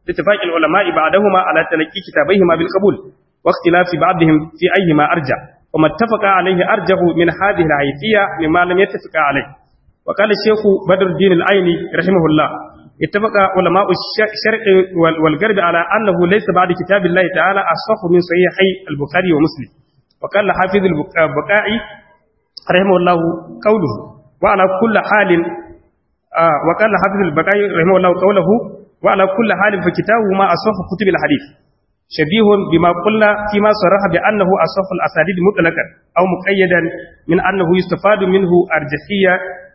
لاتفاق العلماء بعدهما على تلقي كتابيهما بالقبول واختلاف بعضهم في أيهما أرجع وما اتفق عليه أرجه من هذه الحيثية مما لم يتفق عليه وقال الشيخ بدر الدين العيني رحمه الله اتفق علماء الشرق والغرب على أنه ليس بعد كتاب الله تعالى أصح من صحيحي البخاري ومسلم وقال حافظ البقاعي رحمه الله قوله وعلى كل حال آه وقال حافظ البقاعي رحمه الله قوله وعلى كل حال فكتابهما أصح كتب الحديث شبيه بما قلنا فيما صرح بأنه أصح الأسانيد مطلقا أو مقيدا من أنه يستفاد منه أرجحية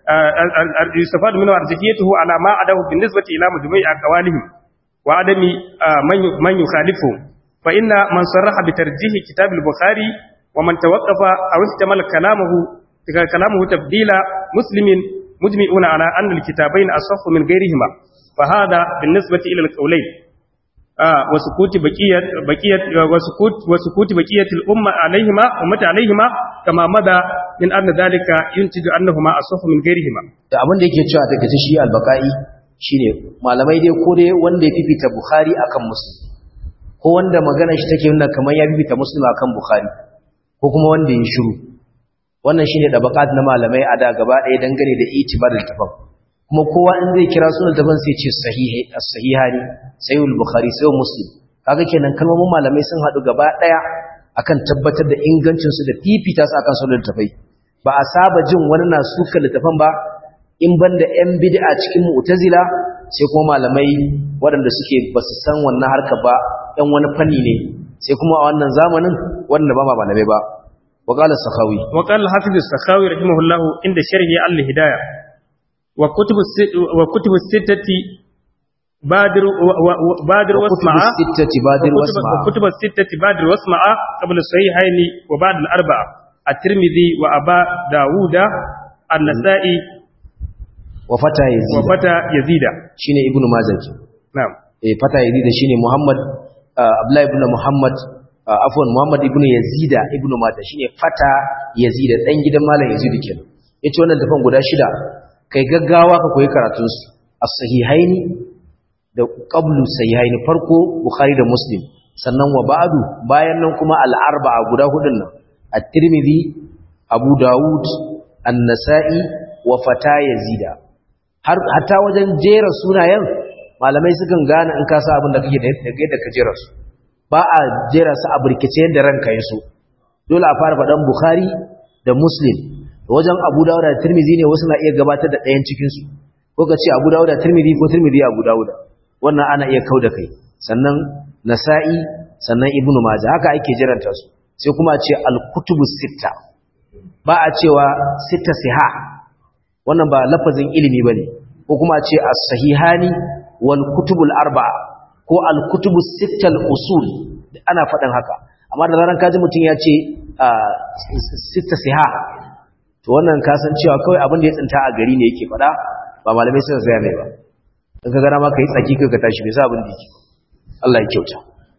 يستفاد منه أرجحيته على ما عداه بالنسبة إلى مجموع أقوالهم وعدم من يخالفهم فإن من صرح بترجيح كتاب البخاري ومن توقف أو احتمل كلامه كلامه تبديل مسلم مجمعون على أن الكتابين أصح من غيرهما فهذا بالنسبة إلى القولين آه وسكوت بقية بقية وسكوت وسكوت بقية الأمة عليهما أمة عليهما كما مدى من أن ذلك ينتج أنهما أصح من غيرهما da abin da yake cewa daga shi albaka'i shine malamai dai ko dai wanda ya fifita bukhari akan muslim ko wanda magana shi take nuna kamar ya fifita muslim akan bukhari ko kuma wanda ya shiru wannan shine da bakat na malamai a da gaba ɗaya dangane da itibar littafin kuma kowa in zai kira sunan littafin sai ce sahihi as-sahihani sahihul bukhari sahih muslim kaga kenan kalmomin malamai sun haɗu gaba ɗaya akan tabbatar da ingancin su da fifita su akan sunan littafai ba a saba jin wani na suka littafin ba in banda yan bid'a cikin mu'tazila sai kuma malamai waɗanda suke basu san wannan harka ba ɗan wani fanni ne sai kuma a wannan zamanin wanda ba malamai ba وقال السخاوي وقال الحافظ السخاوي رحمه الله عند شرحه الهداية وكتب الست وكتب الستة بادر بادر واسمع الستة بادر واسمع وكتب الستة بادر واسمع قبل الصحيحين وبعد الأربعة الترمذي وأبا داوود النسائي وفتى يزيد وفتى يزيد شيني ابن ماجه نعم eh fata yazid shine muhammad abdullahi ibn muhammad afwan muhammad ibn yazida ibn mata shine fata yazida dan gidan malam yazid kenan yace wannan dafan guda shida kai gaggawa ka koyi karatun su as-sahihaini da qablu sahihaini farko bukhari da muslim sannan wa ba'du bayan nan kuma al-arba'a guda hudun nan at-tirmidhi abu daud an-nasa'i wa fata yazida har hatta wajen jera sunayen malamai sukan gane in ka sa abin da kake da yadda ka jera su ba a jera su a burkice yadda ranka ya so dole a fara faɗan bukhari da muslim wajen abu dawud da tirmidhi ne wasu na iya gabatar da ɗayan cikin su ko ka ce abu dawud da tirmidhi ko tirmidhi abu dawud wannan ana iya kau da kai sannan nasa'i sannan ibnu majah haka ake jiranta su sai kuma a ce al-kutubu sitta ba a cewa sitta siha wannan ba lafazin ilimi bane ko kuma a ce as-sahihani wal kutubul arba'a ko al kutubus sittal usul ana faɗin haka amma da zaran kaji mutum ya ce sitta siha to wannan kasan cewa kawai abin da ya tsinta a gari ne yake faɗa ba malamai suka saya mai ba in ka gana ma ka yi tsaki ka tashi bai sa abin da yake Allah ya kyauta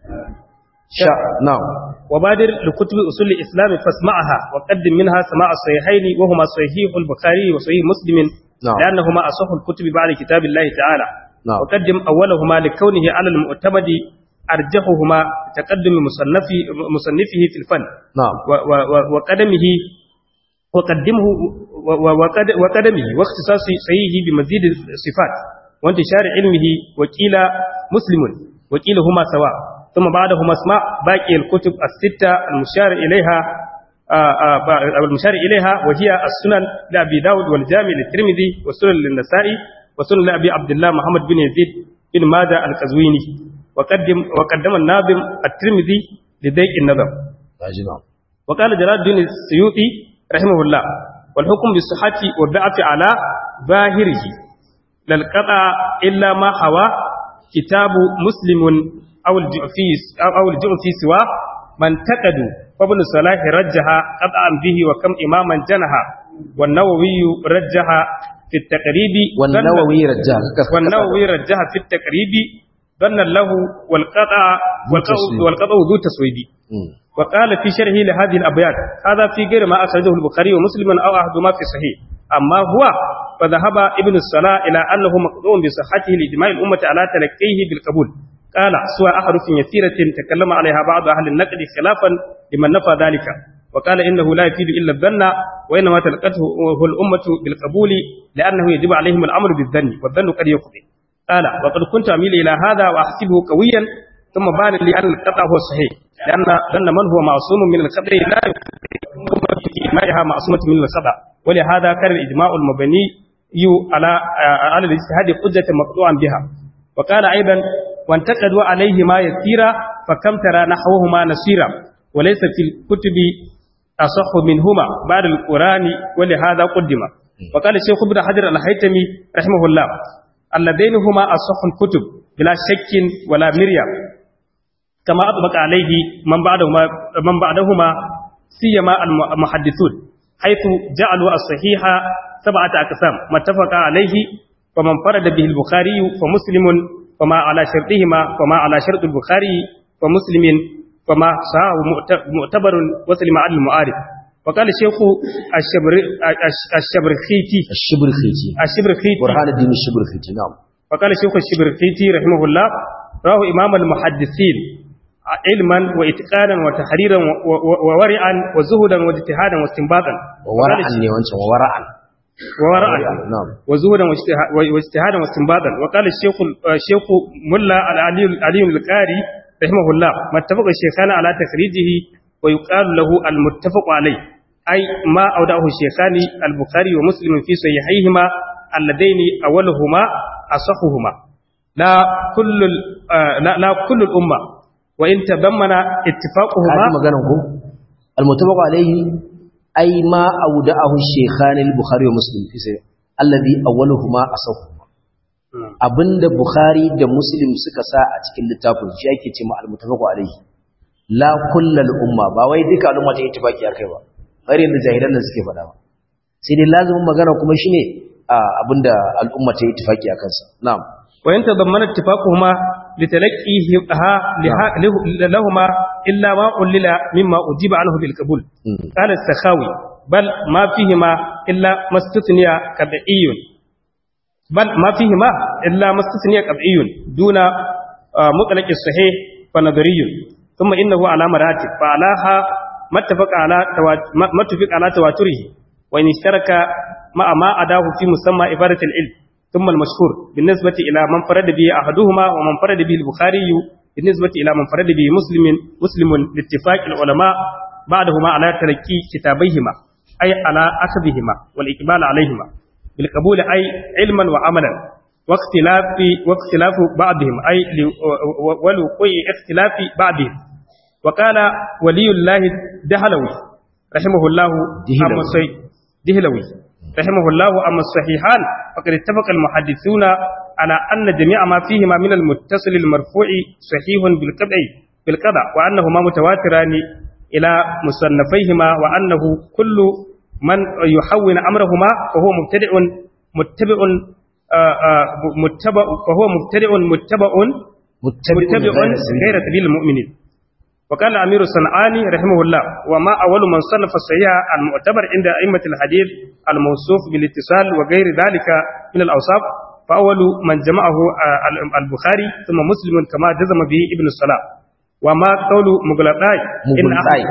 sha now وبادر لكتب أصول الإسلام فاسمعها وقدم منها سماع الصحيحين وهما صحيح البخاري وصحيح مسلم نعم. لأنهما أصح الكتب بعد كتاب الله تعالى نعم. وقدم أولهما لكونه على المعتمد أرجحهما تقدم مصنفه, مصنفه في الفن na'am و- و- و- وقدمه وقدمه و- و- وقد- وقدمه واختصاص صحيحه بمزيد الصفات وانتشار علمه وكيل مسلم وكيلهما سواء ثم بعدهما اسمع باقي الكتب الستة المشار إليها آه، آه، با- المشار إليها وهي السنن لأبي داود والجامع للترمذي والسنن للنسائي وسنن لأبي عبد الله محمد بن يزيد بن ماذا القزويني وقدم وقدم الناظم الترمذي لضيق النظر gaji na'am وقال جلال الدين السيوطي رحمه الله والحكم بالصحة والضعف على ظاهره لا القطع إلا ما حوى كتاب مسلم أو الجعفي أو أو الجعفي سوى من تقدوا وابن صلاح رجها قطعا به وكم إماما جنها والنووي رجها في التقريب والنووي رجال والنووي رجها في التقريب ظن له والقطع والقطع, تسويد. والقطع ذو تسويد Mm. وقال في شرحه لهذه الأبيات هذا في غير ما أخرجه البخاري ومسلم أو أحدهما في صحيح أما هو فذهب ابن الصلاة إلى أنه مقطوع بصحته لإجماع الأمة على تلقيه بالقبول قال سوى أحرف يسيرة تكلم عليها بعض أهل النقد خلافا لمن نفى ذلك وقال إنه لا يفيد إلا الظن وإنما تلقته الأمة بالقبول لأنه يجب عليهم الأمر بالظن والظن قد يقضي قال وقد كنت أميل إلى هذا وأحسبه قويا ثم بان لي أن القطع هو الصحيح لأن ظن من هو معصوم من الخطأ لا في إجماعها معصومة من الخطأ ولهذا كان الإجماع المبني على على الاجتهاد حجة مقطوعا بها وقال أيضا وانتقدوا عليه ما يسير فكم ترى نحوهما نسيرا وليس في الكتب أصح منهما بعد القرآن ولهذا قدم وقال الشيخ ابن حجر الهيتمي رحمه الله اللذين هما أصح الكتب بلا شك ولا مريا كما أطبق عليه من بعدهما من بعدهما سيما المحدثون حيث جعلوا الصحيح سبعة أقسام ما اتفق عليه فمن فرد به البخاري فمسلم فما على شرطهما فما على شرط البخاري فمسلم فما صحاه معتبر وسلم عن المعارف وقال الشيخ الشبر الشبرخيتي الشبرخيتي الشبرخيتي برهان الدين الشبرخيتي نعم وقال الشيخ الشبرخيتي رحمه الله راه إمام المحدثين علما واتقانا وتحريرا وورعا وزهدا واجتهادا واستنباطا وورعا نيوانشا وورعا وورعا نعم وزهدا واجتهادا واستنباطا وقال الشيخ الشيخ ملا العلي العلي القاري رحمه الله ما اتفق الشيخان على تخريجه ويقال له المتفق عليه أي ما أودعه الشيخان البخاري ومسلم في صحيحيهما اللذين أولهما أصحهما لا كل لا, لا كل الأمة وإن تضمن اتفاقهما هذه مغانكم المتفق عليه أي ما أودعه الشيخان البخاري ومسلم في صحيح الذي أولهما أصحهما abinda Bukhari da Muslim suka sa a cikin littafin shi ake ce ma al-muttafaqu alayhi la kullal umma ba wai duka al'umma ta ittifaki akai ba har yanzu jahilan nan suke faɗa ba sai dai lazimin magana kuma shine abinda al'umma ta ittifaki akan sa na'am wa yanta dammana ittifaquhuma litalaqqihi ha lahumma illa ma ulila mimma ujiba anhu bil qabul qala as-sakhawi bal ma fihima illa mastatniya kad'iyyun بل ما فيهما إلا ما استثني قطعي دون مطلق الصحيح فنظري ثم إنه على مراتب فعلاها ما اتفق على ما اتفق على تواتره وإن اشترك مع ما أداه في مسمى إبارة العلم ثم المشهور بالنسبة إلى من فرد به أحدهما ومن فرد به البخاري بالنسبة إلى من فرد به مسلم مسلم لاتفاق العلماء بعدهما على تركي كتابيهما أي على أخذهما والإقبال عليهما بالقبول أي علما وعملا واختلاف واختلاف بعضهم أي ولوقوع اختلاف بعضهم وقال ولي الله دهلوي رحمه الله أما دهلوي رحمه الله أما الصحيحان فقد اتفق المحدثون على أن جميع ما فيهما من المتصل المرفوع صحيح بالقطع بالقطع وأنهما متواتران إلى مصنفيهما وأنه كل من يحول أمرهما فهو مبتدع متبع متبع فهو مبتدع متبع متبع غير سبيل المؤمنين وقال الأمير الصنعاني رحمه الله وما أول من صنف الصحيح المعتبر عند أئمة الحديث الموصوف بالاتصال وغير ذلك من الأوصاف فأول من جمعه البخاري ثم مسلم كما جزم به ابن الصلاة وما قول مغلطاي إن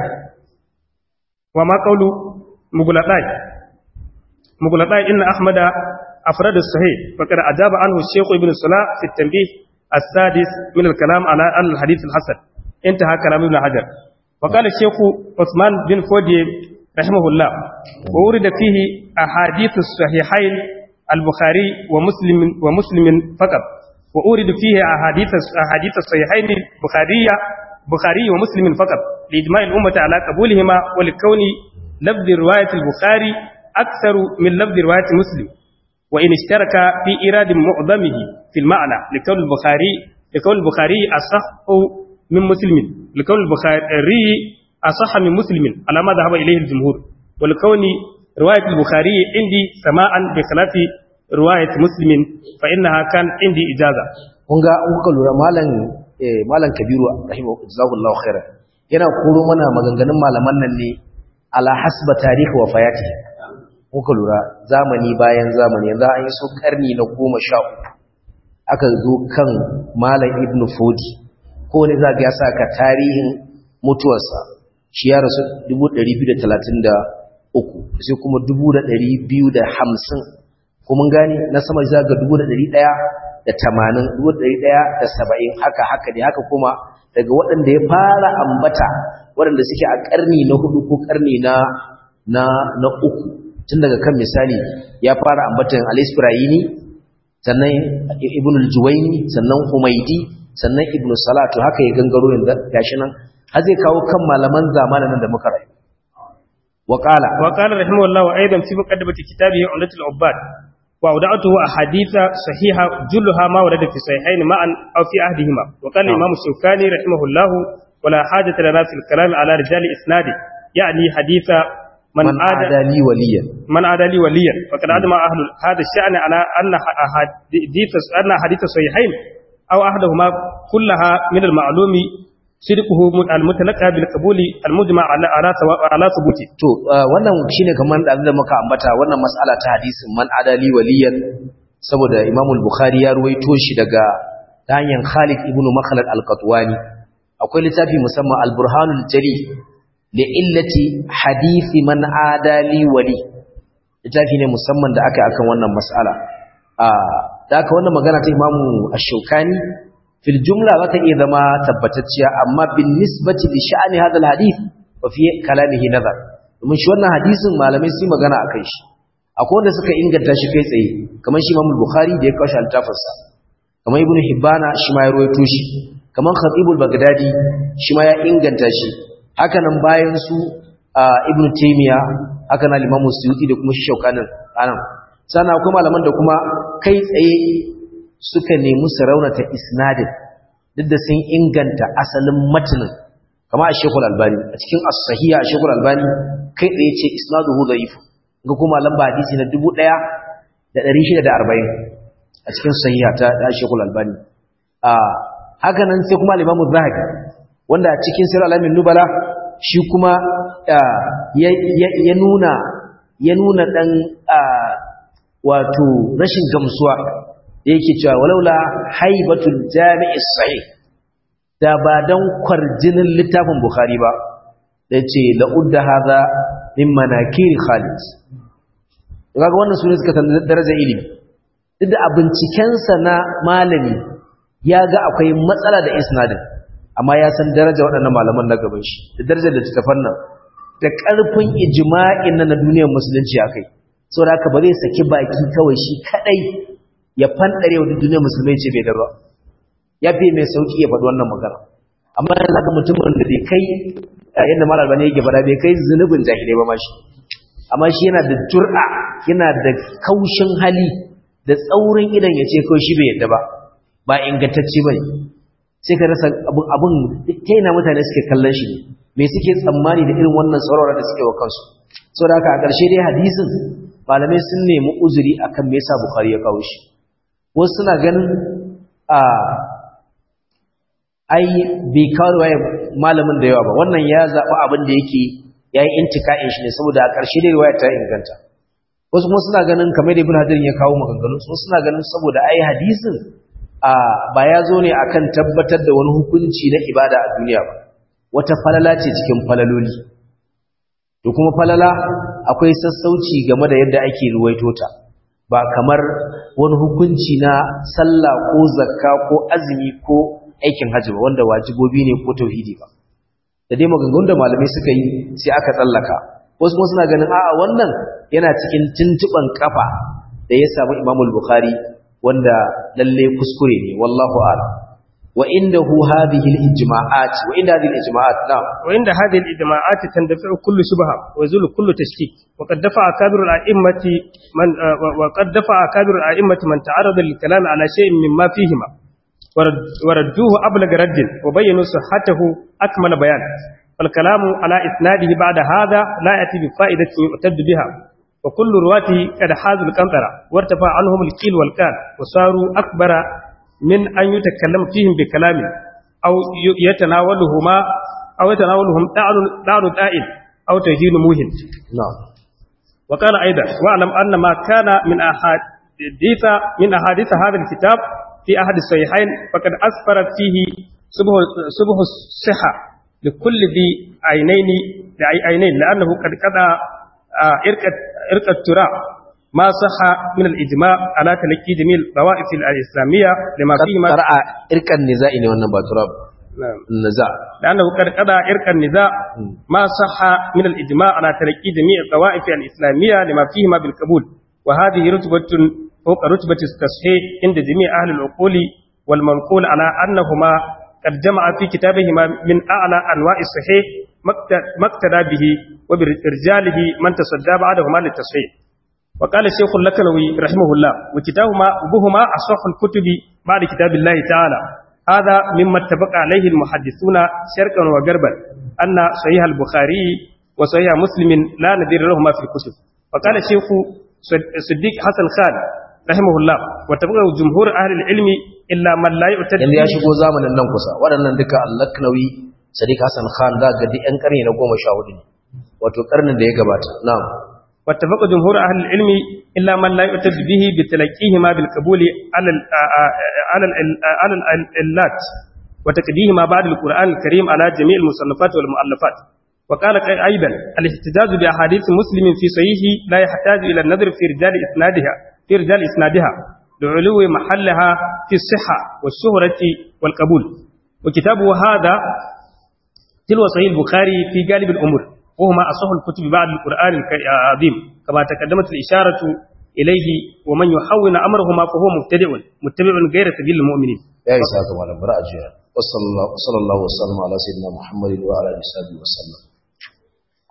وما قول مغلطاي مغلطاي إن أحمد أفراد الصحيح فقد أجاب عنه الشيخ ابن الصلاة في التنبيه السادس من الكلام على الحديث الحسن انتهى كلام ابن حجر وقال الشيخ عثمان بن فودي رحمه الله وورد فيه أحاديث الصحيحين البخاري ومسلم ومسلم فقط وأورد فيه أحاديث أحاديث الصحيحين البخارية بخاري ومسلم فقط لإجماع الأمة على قبولهما ولكون لفظ رواية البخاري أكثر من لفظ رواية مسلم وإن اشترك في إيراد معظمه في المعنى لكون البخاري لكون البخاري أصح من مسلم لكون البخاري أصح من مسلم على ما ذهب إليه الجمهور ولكون رواية البخاري عندي سماعا بخلاف رواية مسلم فإنها كان عندي إجازة kunga in kuka lura malam eh malam kabiru rahimahu jazakallahu khairan yana koro mana maganganun malaman nan ne ala hasba tarihi wa fayati kuka lura zamani bayan zamani yanzu an yi so karni na goma sha uku aka zo kan malam ibnu fodi ko ne za ga ya saka tarihin mutuwarsa shi ya rasu 233 sai kuma 250 ko mun gani na sama za ga 1180 1170 haka haka ne haka kuma daga waɗanda ya fara ambata waɗanda suke a ƙarni na hudu ko ƙarni na na na uku tun daga kan misali ya fara ambatan al-isfirayini sannan ibn al-juwayni sannan humaydi sannan ibn salatu haka ya gangaro yanzu gashi nan har zai kawo kan malaman zamanin nan da muka rayu wa qala wa qala rahimahullah wa aidan fi muqaddimati kitabihi umdatul ubbad wa wada'tuhu ahaditha sahiha julluha ma warada fi sahihayn ma'an aw fi ahdihima wa qala imam shawkani rahimahullah ولا حاجة لنا في الكلام على رجال إسناده يعني حديث من, من عادى لي وليا من عادى لي وليا فقد أجمع أهل هذا الشأن على أن أحاديث أن حديث صحيحين أو أحدهما كلها من المعلوم صدقه المتلقى بالقبول المجمع على على على ثبوته to wannan shine kaman da da muka ambata wannan mas'ala ta hadisin man adali waliyan saboda Imam al-Bukhari ya ruwaito shi daga ta hanyar Khalid ibn Makhlad al-Qatwani akwai littafi musamman al-Burhanul Jali da illati hadisi man adali wali littafi ne musamman da aka akan wannan mas'ala da aka wannan magana ta imamu ash-shawkani fil jumla za ta iya zama tabbatacciya amma bin nisbati li sha'ani hadal hadith wa fi kalamihi nazar domin shi wannan hadisin malamai sun magana akan shi akwai wanda suka inganta shi kai tsaye kamar shi imamu bukhari da ya kawo shi al-tafarsa kamar ibnu hibbana shi ma ya ruwaito shi kamar khatibul bagdadi shi ma ya inganta shi haka nan bayan su ibn taymiya haka nan limamu suyuti da kuma shaukanin anan sannan akwai malaman da kuma kai tsaye suka nemi su raunata isnadin duk da sun inganta asalin matanin kama a shekul albani a cikin as-sahiha a shekul albani kai tsaye ce isnaduhu dhaif ga kuma lamba hadisi na 1640 a cikin sahiha ta shekul albani haka nan sai kuma limamu zahabi wanda cikin sir alamin nubala shi kuma ya nuna ya nuna dan wato rashin gamsuwa da yake cewa walaula haibatul jami'is sahih da ba dan kwarjinin littafin bukhari ba yace la udda hadha min manakir khalid kaga wannan sune suka san darajar ilimi duk da a bincikensa na malami ya ga akwai matsala da isnadin amma ya san daraja waɗannan malaman na gaban shi da darajar da tattafan nan da ƙarfin ijma'in na duniyar musulunci akai saboda haka ba zai saki baki kawai shi kadai ya fandare wa duniyar musulmai ce bai darba ya fi mai sauki ya faɗi wannan magana amma yanzu haka mutumin da bai kai yadda malar bane yake faɗa bai kai zunubin jahilai ba ma shi amma shi yana da jur'a yana da kaushin hali da tsaurin idan ya ce kawai shi bai yadda ba ba ingantacce ba ne sai ka rasa abin ta yana mutane suke kallon shi me suke tsammani da irin wannan saurara da suke wa kansu sau da haka a ƙarshe dai hadisin malamai sun nemi uzuri akan me yasa bukari ya kawo shi wasu suna ganin a ai bai kawo waye malamin da yawa ba wannan ya zaɓi abin da yake ya yi intika'in shi ne saboda a ƙarshe dai riwaya ta inganta wasu kuma suna ganin kamar da ibn hajar ya kawo maganganu su suna ganin saboda ai hadisin a ba ya zo ne akan tabbatar da wani hukunci na ibada a duniya ba wata falala ce cikin falaloli to kuma falala akwai sassauci game da yadda ake ruwaito ta ba kamar wani hukunci na sallah ko zakka ko azumi ko aikin hajji ba wanda wajibobi ne ko tauhidi ba da dai maganganun da malamai suka yi sai aka tsallaka wasu kuma suna ganin a'a wannan yana cikin tuntuban kafa da ya samu Imam al-Bukhari wanda lalle kuskure ne wallahu a'lam wa indahu hadhihi al-ijma'at wa inda hadhihi al-ijma'at na'am wa inda hadhihi al-ijma'at tandafi'u kullu shubha wa yazulu kullu tashkik wa qad dafa'a kabir al-a'immati man wa qad dafa'a kabir al-a'immati man ta'arrada lil-kalam ala shay'in mimma fihima وردوه أبلغ رد وبينوا صحته أكمل بيان والكلام على إسناده بعد هذا لا يأتي بفائدة يعتد بها وكل رواته قد حازوا القنطرة وارتفع عنهم الكيل والكال وصاروا أكبر من أن يتكلم فيهم بكلام أو يتناولهما أو يتناولهم دعن دائن أو تهين موهن نعم وقال أيضا واعلم أن ما كان من أحاديث من أحاديث هذا الكتاب في أحد الصحيحين فقد أسفرت فيه سبه, سبه الصحة لكل ذي عينين عينين لأنه قد قضى إرقة التراع ما صح من الإجماع على تلقي جميع الطوائف الإسلامية لما فيه ما قرأ إرقا النزاع ne wannan ba turab نعم. النزاع لأنه قد قضى إرك النزاع ما صح من الإجماع على تلقي جميع الطوائف الإسلامية لما فيهما بالقبول وهذه رتبة فوق رتبة التصحيح عند جميع أهل العقول والمنقول على أنهما قد جمع في كتابهما من أعلى أنواع الصحيح ما اقتدى به وبرجاله من تصدى بعدهما للتصحيح وقال الشيخ اللكنوي رحمه الله وكتابهما وبهما أصح الكتب بعد كتاب الله تعالى هذا مما اتفق عليه المحدثون شرقا وغربا أن صحيح البخاري وصحيح مسلم لا نذير لهما في الكتب وقال الشيخ صديق حسن خان رحمه الله واتفق جمهور أهل العلم إلا من لا يعتد yanzu ya shigo zamanin nan kusa waɗannan duka allaknawi sadiq hassan khan za ga duk 'yan ƙarni na goma sha hudu ne wato ƙarnin da ya gabata na'am واتفق جمهور أهل العلم إلا من لا يعتد به بتلقيهما بالقبول على ال على ال على العلات وتقديهما بعد القرآن الكريم على جميع المصنفات والمؤلفات وقال أيضا الاحتجاج بأحاديث مسلم في صحيحه لا يحتاج إلى النظر في رجال إسنادها في رجال إسنادها لعلو محلها في الصحة والشهرة والقبول وكتابه هذا تلو صحيح البخاري في غالب الأمور وهما أصح الكتب بعد القرآن العظيم كما تقدمت الإشارة إليه ومن يحول أمرهما فهو مبتدع متبع غير سبيل المؤمنين ya yi sa kamar bara a jiya wasu sallallahu wasallam ala sayyidina muhammadin wa ala alihi wa sallam